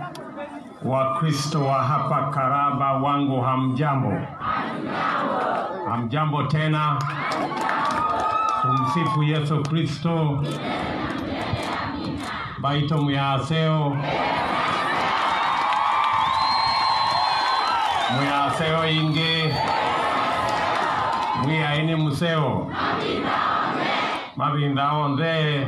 Wakristo wa hapa Karaba wangu, hamjambo? Hamjambo tena. Tumsifu Yesu Kristo. Baito muyaseo muyaseo inge mwiyaini museo mabinda onde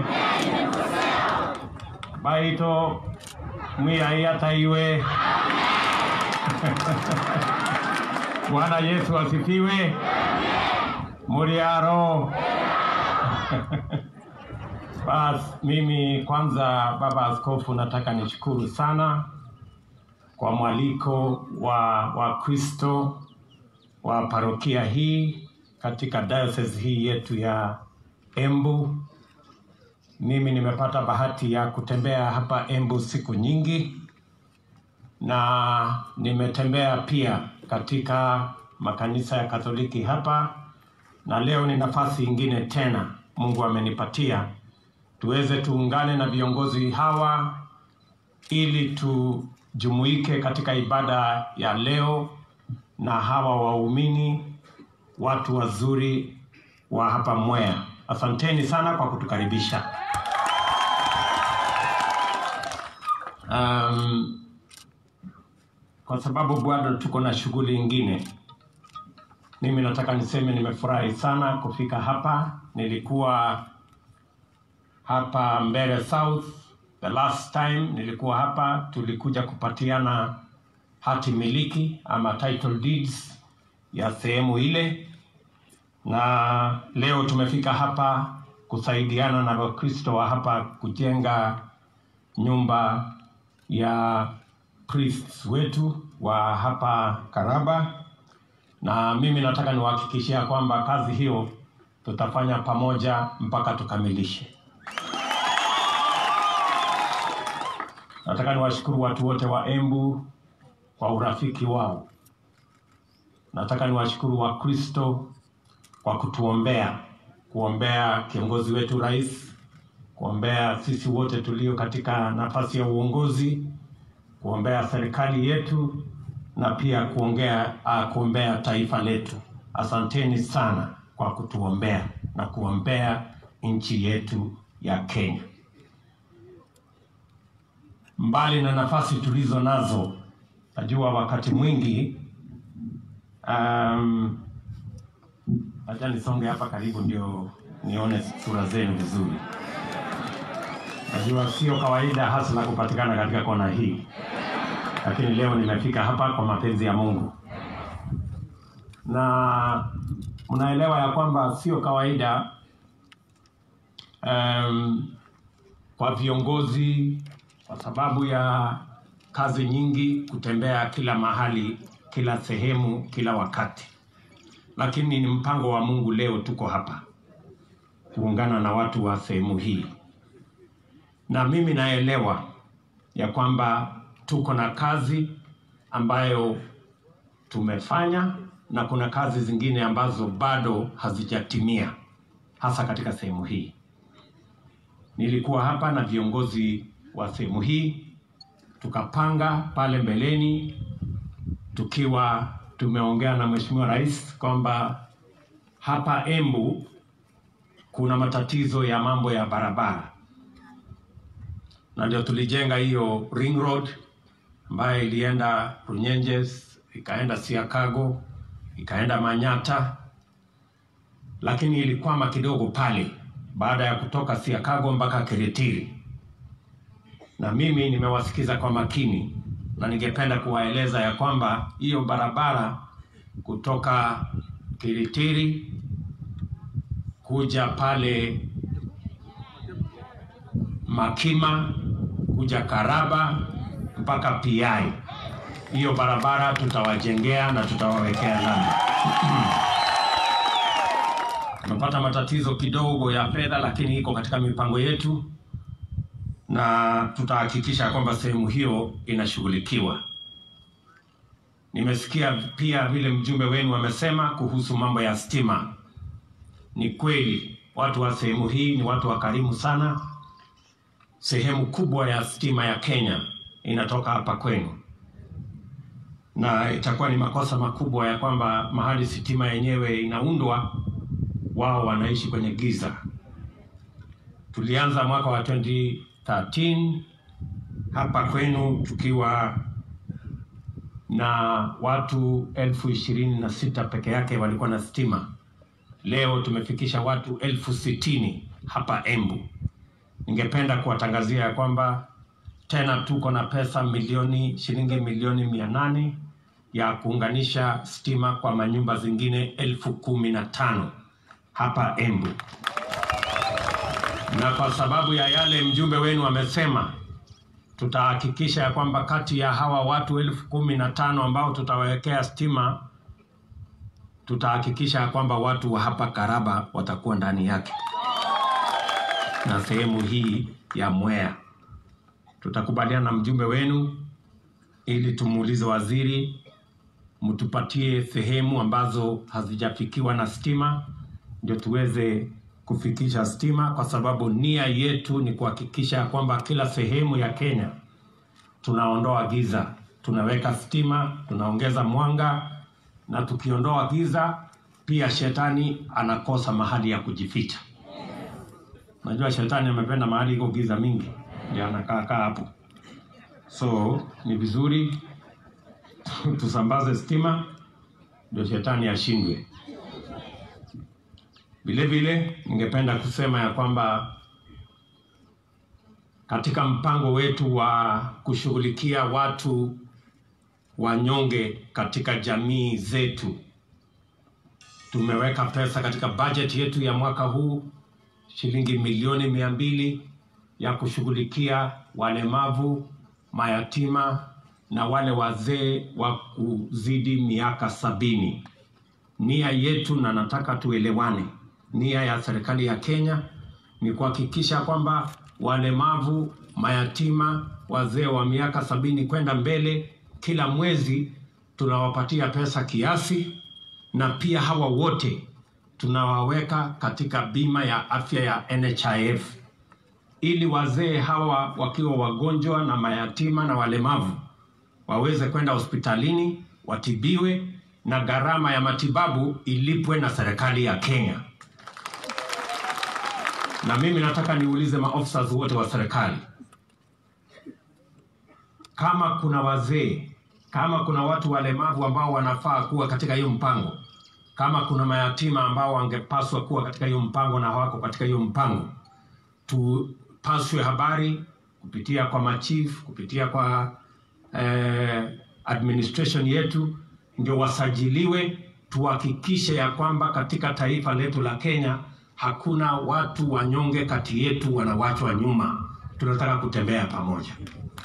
baito mwiyai ataiwe Bwana Yesu asifiwe. Muriaro. Bas, mimi kwanza, baba askofu, nataka nishukuru sana kwa mwaliko wa Wakristo wa parokia hii katika diocese hii yetu ya Embu. Mimi nimepata bahati ya kutembea hapa Embu siku nyingi na nimetembea pia katika makanisa ya Katoliki hapa, na leo ni nafasi ingine tena Mungu amenipatia tuweze tuungane na viongozi hawa ili tujumuike katika ibada ya leo na hawa waumini, watu wazuri wa hapa Mwea. Asanteni sana kwa kutukaribisha. Um, kwa sababu bado tuko na shughuli ingine, mimi nataka niseme nimefurahi sana kufika hapa. Nilikuwa hapa Mbeere South the last time nilikuwa hapa, tulikuja kupatiana hati miliki ama title deeds ya sehemu ile, na leo tumefika hapa kusaidiana na Wakristo wa hapa kujenga nyumba ya priests wetu wa hapa Karaba, na mimi nataka niwahakikishia kwamba kazi hiyo tutafanya pamoja mpaka tukamilishe. Nataka niwashukuru watu wote wa Embu kwa urafiki wao. Nataka niwashukuru Wakristo kwa kutuombea, kuombea kiongozi wetu rais, kuombea sisi wote tulio katika nafasi ya uongozi, kuombea serikali yetu na pia kuongea, uh, kuombea taifa letu. Asanteni sana kwa kutuombea na kuombea nchi yetu ya Kenya. Mbali na nafasi tulizo nazo, najua wakati mwingi um, acha nisonge hapa karibu ndio nione sura zenu vizuri. Najua sio kawaida hasa la kupatikana katika kona hii, lakini leo nimefika hapa kwa mapenzi ya Mungu, na mnaelewa ya kwamba sio kawaida um, kwa viongozi kwa sababu ya kazi nyingi kutembea kila mahali, kila sehemu, kila wakati, lakini ni mpango wa Mungu. Leo tuko hapa kuungana na watu wa sehemu hii, na mimi naelewa ya kwamba tuko na kazi ambayo tumefanya na kuna kazi zingine ambazo bado hazijatimia, hasa katika sehemu hii. Nilikuwa hapa na viongozi wa sehemu hii tukapanga pale mbeleni, tukiwa tumeongea na Mheshimiwa Rais kwamba hapa Embu kuna matatizo ya mambo ya barabara, na ndio tulijenga hiyo ring road ambayo ilienda Runyenjes, ikaenda Siakago, ikaenda Manyata, lakini ilikwama kidogo pale baada ya kutoka Siakago mpaka Kiritiri na mimi nimewasikiza kwa makini na ningependa kuwaeleza ya kwamba hiyo barabara kutoka Kiritiri kuja pale Makima kuja Karaba mpaka Piai, hiyo barabara tutawajengea na tutawawekea lami. Tumepata matatizo kidogo ya fedha, lakini iko katika mipango yetu na tutahakikisha kwamba sehemu hiyo inashughulikiwa. Nimesikia pia vile mjumbe wenu amesema kuhusu mambo ya stima. Ni kweli watu wa sehemu hii ni watu wakarimu sana. Sehemu kubwa ya stima ya Kenya inatoka hapa kwenu, na itakuwa ni makosa makubwa ya kwamba mahali sitima yenyewe inaundwa wao wanaishi kwenye giza. Tulianza mwaka wa 2013 hapa kwenu tukiwa na watu elfu ishirini na sita peke yake walikuwa na stima. Leo tumefikisha watu elfu sitini hapa Embu. Ningependa kuwatangazia ya kwamba tena tuko na pesa milioni shilingi milioni mia nane ya kuunganisha stima kwa manyumba zingine elfu kumi na tano hapa Embu, na kwa sababu ya yale mjumbe wenu amesema, tutahakikisha ya kwamba kati ya hawa watu elfu kumi na tano ambao tutawawekea stima, tutahakikisha ya kwamba watu wa hapa Karaba watakuwa ndani yake na sehemu hii ya Mwea. Tutakubaliana na mjumbe wenu ili tumuulize waziri, mtupatie sehemu ambazo hazijafikiwa na stima, ndio tuweze kufikisha stima, kwa sababu nia yetu ni kuhakikisha kwamba kila sehemu ya Kenya tunaondoa giza, tunaweka stima, tunaongeza mwanga, na tukiondoa giza pia shetani anakosa mahali ya kujificha. Najua shetani amependa mahali iko giza mingi, ndio anakaa kaa hapo. So ni vizuri tusambaze stima ndio shetani ashindwe. Vile vile ningependa kusema ya kwamba katika mpango wetu wa kushughulikia watu wanyonge katika jamii zetu, tumeweka pesa katika bajeti yetu ya mwaka huu shilingi milioni mia mbili ya kushughulikia walemavu, mayatima na wale wazee wa kuzidi miaka sabini. Nia yetu na nataka tuelewane, nia ya serikali ya Kenya ni kuhakikisha kwamba walemavu, mayatima, wazee wa miaka sabini kwenda mbele, kila mwezi tunawapatia pesa kiasi, na pia hawa wote tunawaweka katika bima ya afya ya NHIF ili wazee hawa wakiwa wagonjwa na mayatima na walemavu waweze kwenda hospitalini watibiwe na gharama ya matibabu ilipwe na serikali ya Kenya. Na mimi nataka niulize maofisa wote wa serikali, kama kuna wazee, kama kuna watu walemavu ambao wanafaa kuwa katika hiyo mpango, kama kuna mayatima ambao wangepaswa kuwa katika hiyo mpango na hawako katika hiyo mpango, tupaswe habari kupitia kwa machief, kupitia kwa eh, administration yetu, ndio wasajiliwe, tuhakikishe ya kwamba katika taifa letu la Kenya hakuna watu wanyonge kati yetu wanawachwa nyuma. Tunataka kutembea pamoja,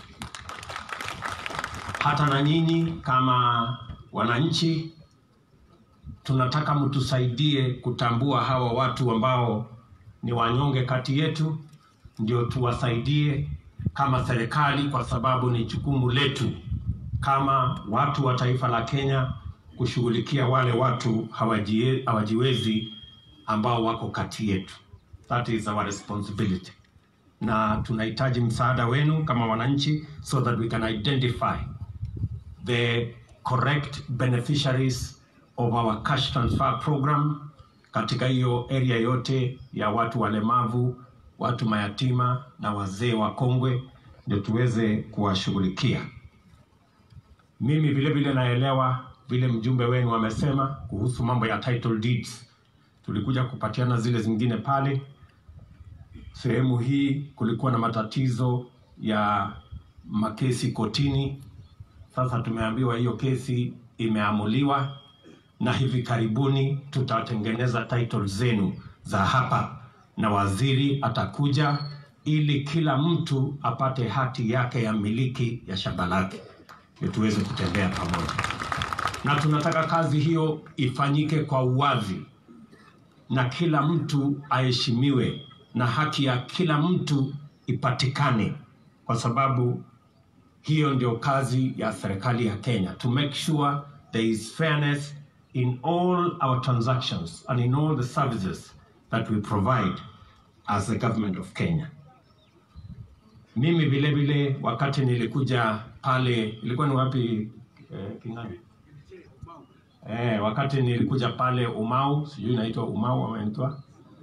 hata na nyinyi kama wananchi tunataka mtusaidie kutambua hawa watu ambao ni wanyonge kati yetu, ndio tuwasaidie kama serikali, kwa sababu ni jukumu letu kama watu wa taifa la Kenya kushughulikia wale watu hawajie, hawajiwezi ambao wako kati yetu. That is our responsibility, na tunahitaji msaada wenu kama wananchi, so that we can identify the correct beneficiaries of our cash transfer program katika hiyo area yote ya watu walemavu, watu mayatima na wazee wakongwe, ndio tuweze kuwashughulikia. Mimi vile vile naelewa vile mjumbe wenu amesema kuhusu mambo ya title deeds. Tulikuja kupatiana zile zingine pale. Sehemu hii kulikuwa na matatizo ya makesi kotini. Sasa tumeambiwa hiyo kesi imeamuliwa na hivi karibuni tutatengeneza title zenu za hapa, na waziri atakuja ili kila mtu apate hati yake ya miliki ya shamba lake, ndio tuweze kutembea pamoja. Na tunataka kazi hiyo ifanyike kwa uwazi na kila mtu aheshimiwe na haki ya kila mtu ipatikane, kwa sababu hiyo ndio kazi ya serikali ya Kenya, to make sure there is fairness in all our transactions and in all the services that we provide as the government of Kenya. Mimi vile vile wakati nilikuja pale, ilikuwa ni wapi eh, King'ani? Eh, wakati nilikuja pale Umau, sijui inaitwa Umau ama inaitwa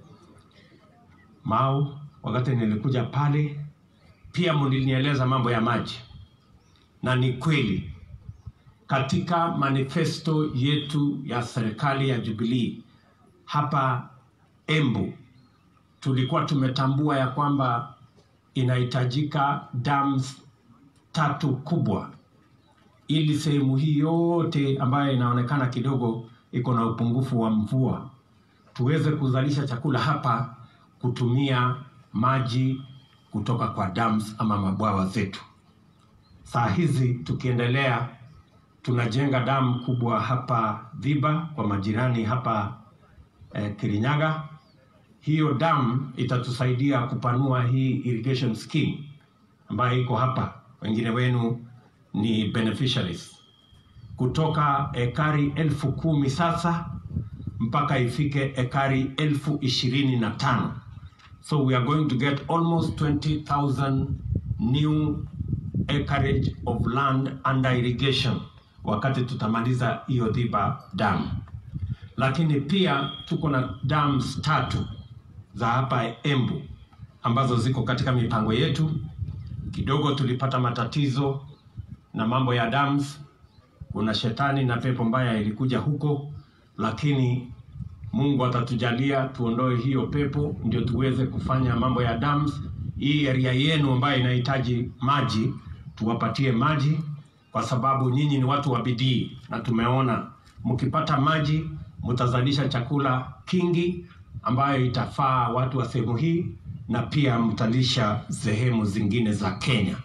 Mau, wakati nilikuja pale pia mlinieleza mambo ya maji, na ni kweli katika manifesto yetu ya serikali ya Jubilee hapa Embu tulikuwa tumetambua ya kwamba inahitajika dams tatu kubwa ili sehemu hii yote ambayo inaonekana kidogo iko na upungufu wa mvua tuweze kuzalisha chakula hapa kutumia maji kutoka kwa dams ama mabwawa zetu. Saa hizi tukiendelea, tunajenga damu kubwa hapa Dhiba kwa majirani hapa eh, Kirinyaga. Hiyo damu itatusaidia kupanua hii irrigation scheme ambayo iko hapa, wengine wenu ni beneficiaries, kutoka ekari elfu kumi sasa mpaka ifike ekari elfu ishirini na tano. So we are going to get almost 20,000 new acreage of land under irrigation wakati tutamaliza hiyo Dhiba dam. Lakini pia tuko na dams tatu za hapa Embu ambazo ziko katika mipango yetu. Kidogo tulipata matatizo na mambo ya dams, kuna shetani na pepo mbaya ilikuja huko, lakini Mungu atatujalia tuondoe hiyo pepo, ndio tuweze kufanya mambo ya dams. Hii area yenu ambayo inahitaji maji, tuwapatie maji, kwa sababu nyinyi ni watu wa bidii, na tumeona mkipata maji mtazalisha chakula kingi ambayo itafaa watu wa sehemu hii na pia mtalisha sehemu zingine za Kenya.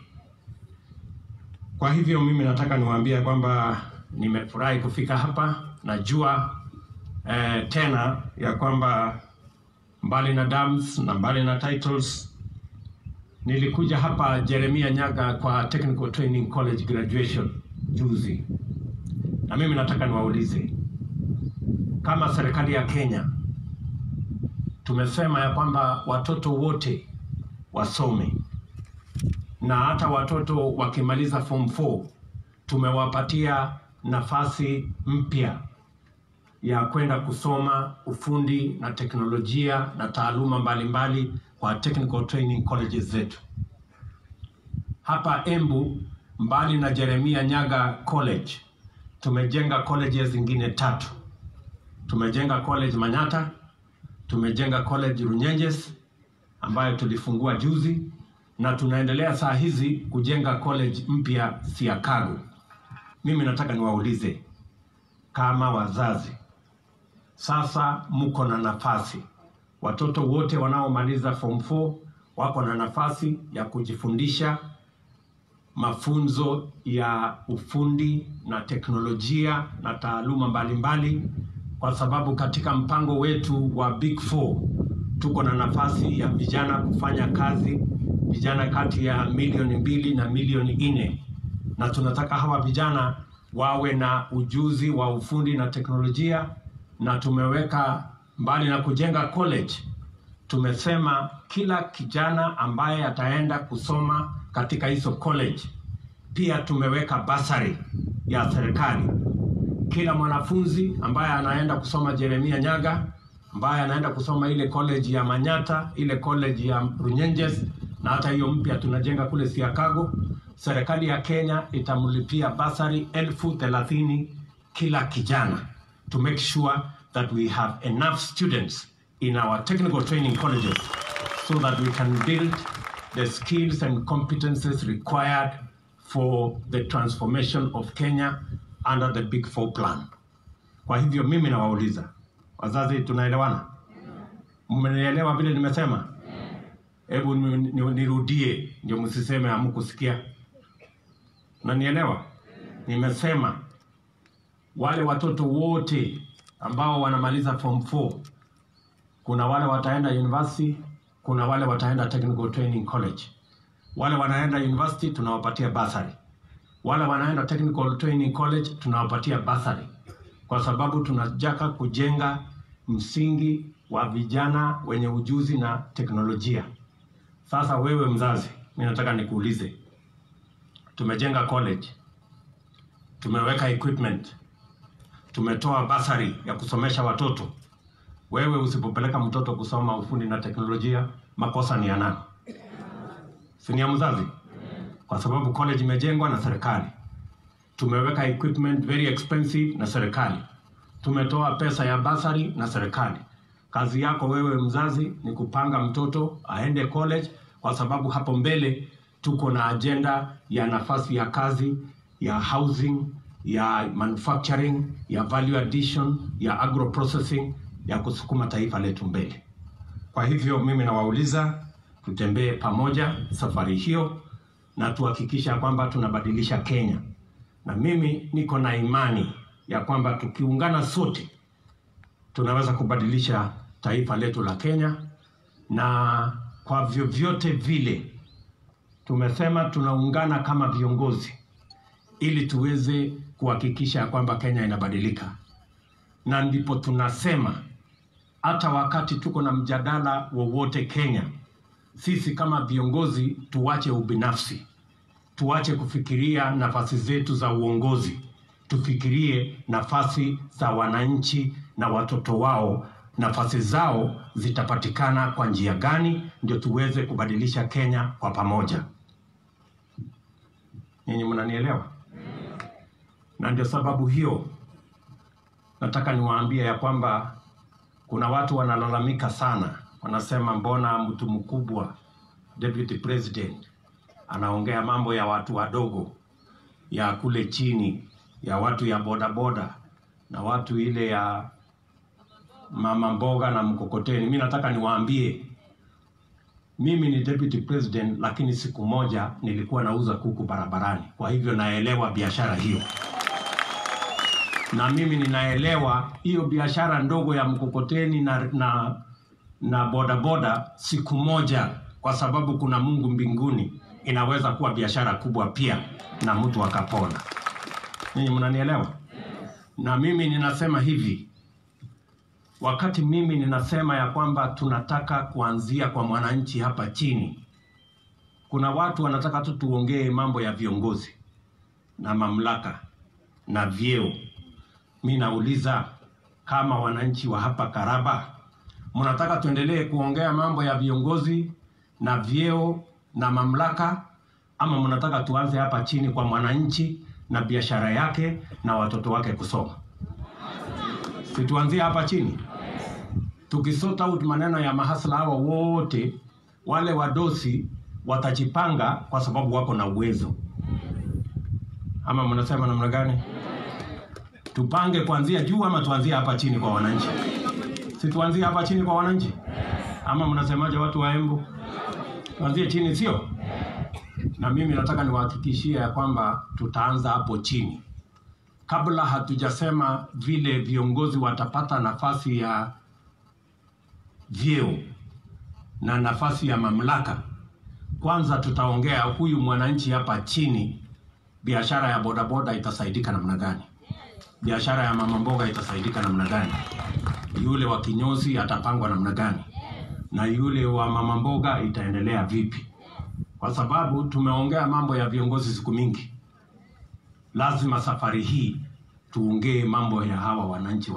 Kwa hivyo mimi nataka niwaambie kwamba nimefurahi kufika hapa. Najua eh, tena ya kwamba mbali na dams na mbali na titles, nilikuja hapa Jeremia Nyaga kwa Technical Training College graduation juzi, na mimi nataka niwaulize kama serikali ya Kenya tumesema ya kwamba watoto wote wasome na hata watoto wakimaliza form 4 tumewapatia nafasi mpya ya kwenda kusoma ufundi na teknolojia na taaluma mbalimbali mbali kwa technical training colleges zetu hapa Embu. Mbali na Jeremia Nyaga College, tumejenga colleges zingine tatu. Tumejenga college Manyata, tumejenga college Runyenjes ambayo tulifungua juzi, na tunaendelea saa hizi kujenga college mpya Siakago. Mimi nataka niwaulize kama wazazi sasa mko na nafasi, watoto wote wanaomaliza form 4 wako na nafasi ya kujifundisha mafunzo ya ufundi na teknolojia na taaluma mbalimbali mbali, kwa sababu katika mpango wetu wa Big Four tuko na nafasi ya vijana kufanya kazi, vijana kati ya milioni mbili na milioni nne, na tunataka hawa vijana wawe na ujuzi wa ufundi na teknolojia na tumeweka mbali na kujenga college, tumesema kila kijana ambaye ataenda kusoma katika hizo college, pia tumeweka basari ya serikali. Kila mwanafunzi ambaye anaenda kusoma Jeremia Nyaga, ambaye anaenda kusoma ile college ya Manyata, ile college ya Runyenjes na hata hiyo mpya tunajenga kule Siakago, serikali ya Kenya itamlipia basari elfu thelathini kila kijana to make sure that we have enough students in our technical training colleges so that we can build the skills and competences required for the transformation of Kenya under the Big Four plan. Kwa hivyo mimi nawauliza wazazi, tunaelewana? Mmenielewa vile nimesema? Hebu nirudie ndio msiseme hamkusikia. Nanielewa? Nimesema wale watoto wote ambao wanamaliza form 4 kuna wale wataenda university, kuna wale wataenda technical training college. Wale wanaenda university tunawapatia basari, wale wanaenda technical training college tunawapatia basari, kwa sababu tunataka kujenga msingi wa vijana wenye ujuzi na teknolojia. Sasa wewe mzazi, mi nataka nikuulize, tumejenga college, tumeweka equipment, tumetoa basari ya kusomesha watoto. Wewe usipopeleka mtoto kusoma ufundi na teknolojia, makosa ni ya nani? Si ni ya mzazi? Kwa sababu college imejengwa na serikali, tumeweka equipment very expensive na serikali, tumetoa pesa ya basari na serikali. Kazi yako wewe mzazi ni kupanga mtoto aende college, kwa sababu hapo mbele tuko na ajenda ya nafasi ya kazi ya housing, ya manufacturing, ya value addition, ya agro processing, ya kusukuma taifa letu mbele. Kwa hivyo mimi nawauliza tutembee pamoja safari hiyo na tuhakikisha kwamba tunabadilisha Kenya, na mimi niko na imani ya kwamba tukiungana sote tunaweza kubadilisha taifa letu la Kenya, na kwa vyovyote vile tumesema tunaungana kama viongozi ili tuweze kuhakikisha kwamba Kenya inabadilika, na ndipo tunasema hata wakati tuko na mjadala wowote Kenya, sisi kama viongozi tuache ubinafsi, tuache kufikiria nafasi zetu za uongozi, tufikirie nafasi za wananchi na watoto wao, nafasi zao zitapatikana kwa njia gani, ndio tuweze kubadilisha Kenya kwa pamoja. Nyinyi mnanielewa? Na ndio sababu hiyo nataka niwaambie ya kwamba kuna watu wanalalamika sana, wanasema mbona mtu mkubwa deputy president anaongea mambo ya watu wadogo, ya kule chini, ya watu ya bodaboda na watu ile ya mama mboga na mkokoteni. Mi nataka niwaambie, mimi ni deputy president, lakini siku moja nilikuwa nauza kuku barabarani, kwa hivyo naelewa biashara hiyo na mimi ninaelewa hiyo biashara ndogo ya mkokoteni na, na, na bodaboda siku moja, kwa sababu kuna Mungu mbinguni, inaweza kuwa biashara kubwa pia na mtu akapona. Ninyi mnanielewa? Na mimi ninasema hivi, wakati mimi ninasema ya kwamba tunataka kuanzia kwa mwananchi hapa chini, kuna watu wanataka tu tuongee mambo ya viongozi na mamlaka na vyeo mi nauliza kama wananchi wa hapa Karaba, mnataka tuendelee kuongea mambo ya viongozi na vyeo na mamlaka, ama mnataka tuanze hapa chini kwa mwananchi na biashara yake na watoto wake kusoma? Si tuanzie hapa chini, tukisota out maneno ya mahasla hawa wote, wale wadosi watajipanga kwa sababu wako na uwezo, ama mnasema namna gani? tupange kuanzia juu ama tuanzie hapa chini kwa wananchi? Si tuanzie hapa chini kwa wananchi, ama mnasemaje watu wa Embu? Tuanzie chini, sio? Na mimi nataka niwahakikishie ya kwamba tutaanza hapo chini, kabla hatujasema vile viongozi watapata nafasi ya vyeo na nafasi ya mamlaka. Kwanza tutaongea huyu mwananchi hapa chini, biashara ya bodaboda itasaidika namna gani? biashara ya mama mboga itasaidika namna gani? Yule wa kinyozi atapangwa namna gani? Na yule wa mama mboga itaendelea vipi? Kwa sababu tumeongea mambo ya viongozi siku mingi, lazima safari hii tuongee mambo ya hawa wananchi.